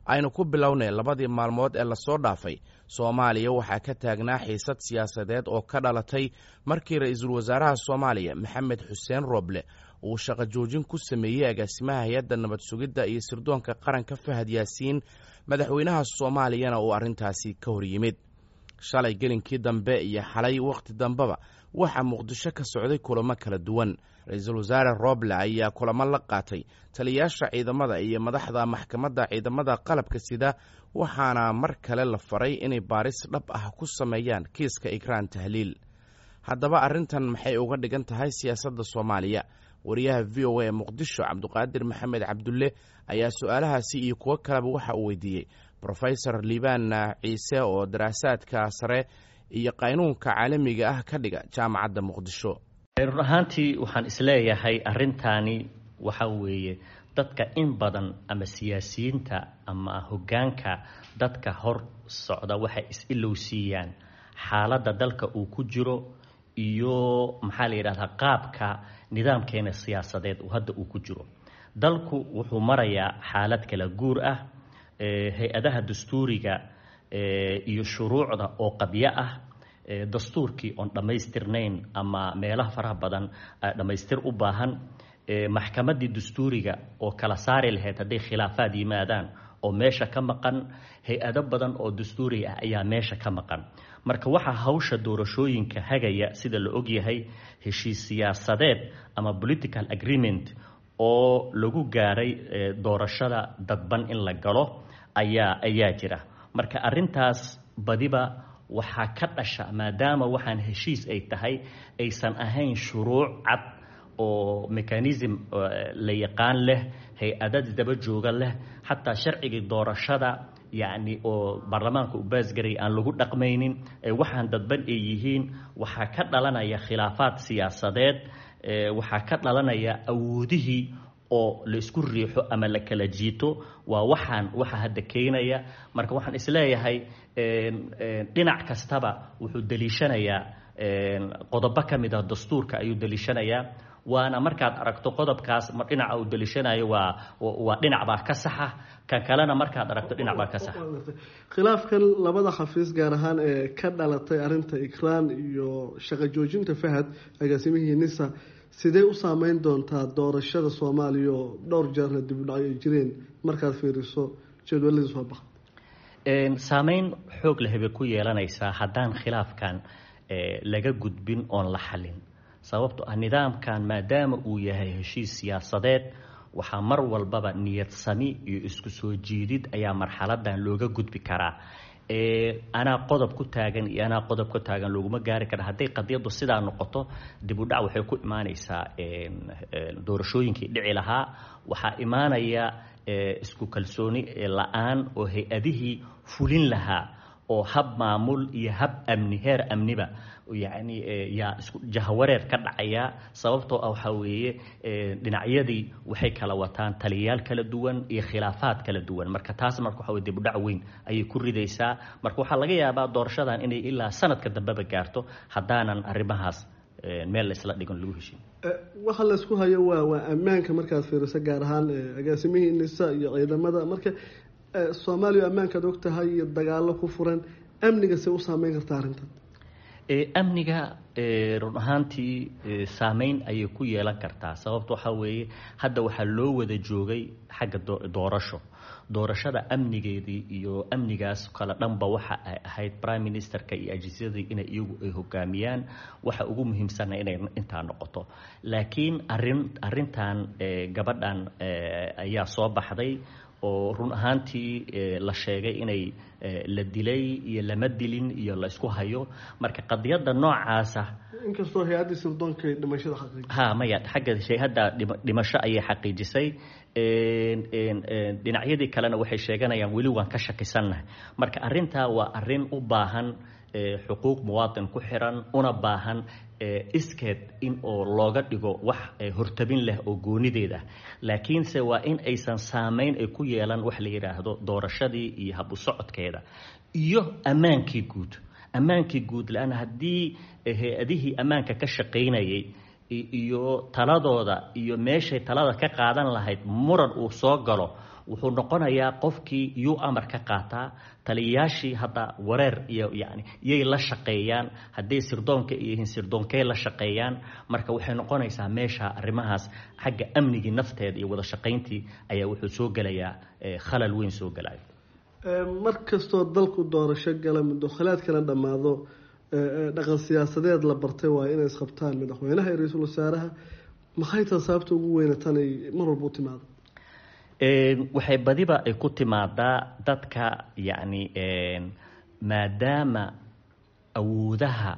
aynu ku bilownay labadii maalmood ee lasoo dhaafay soomaaliya waxaa ka taagnaa xiisad siyaasadeed oo ka dhalatay markii ra-iisul wasaaraha soomaaliya maxamed xuseen rooble uu shaqo joojin ku sameeyey agaasimaha hay-adda nabad sugidda iyo sirdoonka qaranka fahad yaasiin madaxweynaha soomaaliyana uu arrintaasi ka hor yimid shalay gelinkii dambe iyo xalay wakhti dambeba waxaa muqdisho ka socday kulamo kala duwan ra-iisul wasaare rooble ayaa kulamo la qaatay taliyayaasha ciidamada iyo madaxda maxkamadda ciidamada qalabka sida waxaana mar kale la faray inay baaris dhab ah ku sameeyaan kiiska ikraan tahliil haddaba arrintan maxay uga dhigan tahay siyaasadda soomaaliya wariyaha v o a ee muqdisho cabduqaadir maxamed cabdulle ayaa su-aalahaasi iyo kuwo kaleba waxa uu weydiiyey rofesor liibaan ciise oo daraasaadka sare iyo qaynuunka caalamiga ah ka dhiga jaamacadda muqdisho run ahaantii waxaan isleeyahay arrintaani waxa weeye dadka in badan ama siyaasiyiinta ama hoggaanka dadka hor socda waxay is-ilowsiiyaan xaaladda dalka uu ku jiro iyo maxaa la yidhahdaa qaabka nidaamkeena siyaasadeed hadda uu ku jiro dalku wuxuu marayaa xaalad kala guur ah hay-adaha dastuuriga iyo shuruucda oo qabyo ah dastuurkii oon dhammaystirnayn ama meelaha faraha badan dhammaystir u baahan maxkamaddii dastuuriga oo kala saari lahayd hadday khilaafaad yimaadaan oo meesha ka maqan hay-ado badan oo dastuuri ah ayaa meesha ka maqan marka waxaa hawsha doorashooyinka hagaya sida la ogyahay heshiis siyaasadeed ama political agreement oo lagu gaaray doorashada dadban in la galo ayaa ayaa jira marka arrintaas badiba waxaa ka dhasha maadaama waxaan heshiis ay tahay aysan ahayn shuruuc cad oo mechanism la yaqaan leh hay-adad daba jooga leh xataa sharcigii doorashada yacni oo baarlamaanka u baasgaray aan lagu dhaqmaynin waxaan dadban ay yihiin waxaa ka dhalanaya khilaafaad siyaasadeed waxaa ka dhalanaya awoodihii oo la isku riixo ama la kala jiito waa waxaan waxa hadda keenaya marka waxaan isleeyahay dhinac kastaba wuxuu daliishanayaa qodobo ka mid ah dastuurka ayuu daliishanayaa waana markaad aragto qodobkaas dhinaca uu daliishanayo waa waa dhinac baa ka saxa kan kalena markaad aragto dhinac baa ka saxa khilaafkan labada xafiis gaar ahaan ee ka dhalatay arrinta ikraan iyo shaqo joojinta fahad agaasimihii nisa sidee u saameyn doontaa doorashada soomaaliya oo dhowr jeerna dib u dhacyo ay jireen markaad fiiriso jadwaladii soo baxa saameyn xoog leh bay ku yeelanaysaa haddaan khilaafkan laga gudbin oon la xalin sababto ah nidaamkan maadaama uu yahay heshiis siyaasadeed waxaa mar walbaba niyad sami iyo isku soo jiidid ayaa marxaladan looga gudbi karaa anaa qodob ku taagan iyo anaa qodob ku taagan looguma gaari kara hadday qadiyaddu sidaa noqoto dib u dhac waxay ku imaanaysaa doorashooyinkii dhici lahaa waxaa imaanaya isku kalsooni la-aan oo hay-adihii fulin lahaa oo hab maamul iyo hab amni heer amniba yacni yaa isku jahawareer ka dhacaya sababtoo ah waxaa weeye dhinacyadii waxay kala wataan taliyayaal kala duwan iyo khilaafaad kala duwan marka taas marka waxa weye dib u dhac weyn ayay ku ridaysaa marka waxaa laga yaabaa doorashadan inay ilaa sanadka dambeba gaarto haddaanan arrimahaas meel la isla dhigan lagu heshin waxa laysku hayo waa waa ammaanka markaad fiiriso gaar ahaan agaasimihii nisa iyo ciidamada marka soomaaliya ammaankaad og tahay iyo dagaalo ku furan amniga se u saameyn kartaa arrintan amniga run ahaantii saameyn ayay ku yeelan kartaa sababta waxaa weeye hadda waxaa loo wada joogay xagga doorasho doorashada amnigeedii iyo amnigaas kale dhanba waxa ay ahayd prime ministerka iyo ajiisyadii inay iyagu ay hogaamiyaan waxa ugu muhiimsana inay intaa noqoto laakiin arin arintan gabadhan ayaa soo baxday oo run ahaantii la sheegay inay la dilay iyo lama dilin iyo la isku hayo marka qadiyadda noocaasa inkastoo hay-addii sirdoonka dhimashada xaqiijisay ha maya xagga hay-adda dhimasho ayay xaqiijisay dhinacyadii kalena waxay sheeganayaan weli waan ka shakisannahay marka arrintaa waa arrin u baahan xuquuq muwaatin ku xiran una baahan iskeed in oo looga dhigo wax hortabin leh oo goonideed ah laakiinse waa in aysan saameyn ay ku yeelan wax la yidhaahdo doorashadii iyo hab u socodkeeda iyo ammaankii guud ammaankii guud la-aan haddii hay-adihii ammaanka ka shaqaynayay iyo taladooda iyo meeshay talada ka qaadan lahayd muran uu soo galo wuxuu noqonayaa qofkii yuu amar ka qaataa taliyayaashii hadda wareer iyo yani yay la shaqeeyaan hadday sirdoonka yihiin sirdoonkey la shaqeeyaan marka waxay noqonaysaa meesha arrimahaas xagga amnigii nafteeda iyo wada shaqayntii ayaa wuxuu soo gelayaa khalal weyn soo gelaya mar kastoo dalku doorasho gala muddokhalaadkana dhammaado dhaqan siyaasadeed la bartay waa inay isqabtaan madaxweynaha iyo ra-iisul wasaaraha maxay taa sababta ugu weyna tanay mar walba u timaado waxay badiba ay ku timaadaa dadka yacni maadaama awoodaha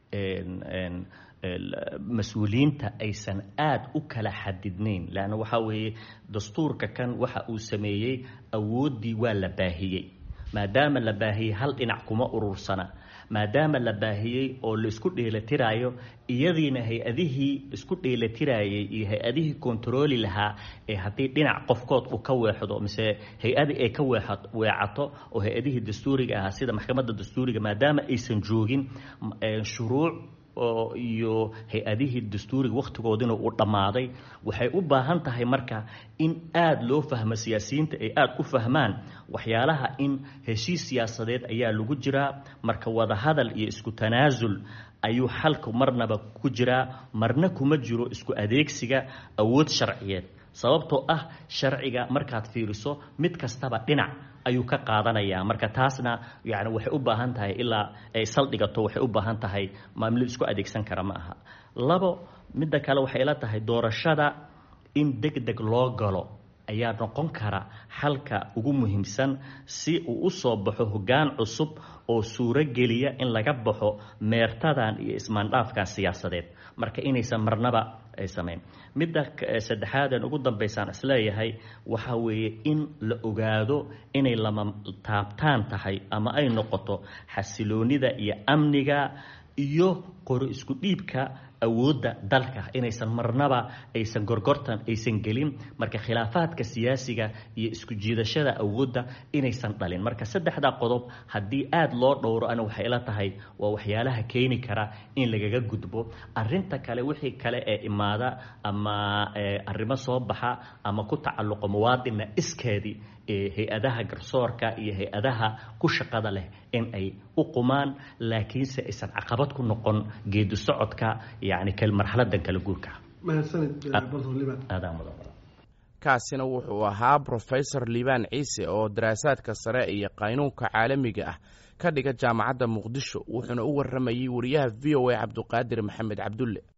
mas-uuliyiinta aysan aada u kala xadidnayn leanna waxaa weeye dastuurka kan waxa uu sameeyey awooddii waa la baahiyey maadaama la baahiyey hal dhinac kuma urursana maadaama la baahiyey oo laisku dheelatiraayo iyadiina hay-adihii isku dheelatirayay iyo hay-adihii kontarooli lahaa ee haddii dhinac qofkood uu ka weexdo mise hay-adi ay ka weecato oo hay-adihii dastuuriga ahaa sida maxkamadda dastuuriga maadaama aysan joogin shuruuc oo iyo hay-adihii dastuuriga wakhtigoodina uu dhammaaday waxay u baahan tahay marka in aada loo fahmo siyaasiyiinta ay aada u fahmaan waxyaalaha in heshiis siyaasadeed ayaa lagu jiraa marka wadahadal iyo isku tanaasul ayuu xalku marnaba ku jiraa marna kuma jiro isku adeegsiga awood sharciyeed sababtoo ah sharciga markaad fiiriso mid kastaba dhinac ayuu ka qaadanayaa marka taasna yani waxay u baahan tahay ilaa ay saldhigato waxay u baahan tahay maamilo isku adeegsan kara ma aha labo midda kale waxay la tahay doorashada in deg deg loo galo ayaa noqon kara xalka ugu muhiimsan si uu u soo baxo hoggaan cusub oo suuro geliya in laga baxo meertadan iyo ismaandhaafkan siyaasadeed marka inaysan marnaba ay samayn midda saddexaadan ugu dambaysaan isleeyahay waxaa weeye in la ogaado inay lama taabtaan tahay ama ay noqoto xasiloonida iyo amniga iyo qoro isku dhiibka awoodda dalka inaysan marnaba aysan gorgortan aysan gelin marka khilaafaadka siyaasiga iyo isku jiidashada awoodda inaysan dhalin marka saddexdaa qodob haddii aada loo dhowro ana waxay ila tahay waa waxyaalaha keeni kara in lagaga gudbo arinta kale wixii kale ee imaada ama arrimo soo baxa ama ku tacalluqo muwaadinna iskeedii hay-adaha garsoorka iyo hay-adaha ku shaqada leh in ay u qumaan laakiinse aysan caqabad ku noqon geedi socodka yani marxaladan kala guurka kaasina wuxuu ahaa brofesor liibaan ciise oo daraasaadka sare iyo qaynuunka caalamiga ah ka dhiga jaamacadda muqdisho wuxuuna u warramayey wariyaha v o a cabduqaadir maxamed cabdulle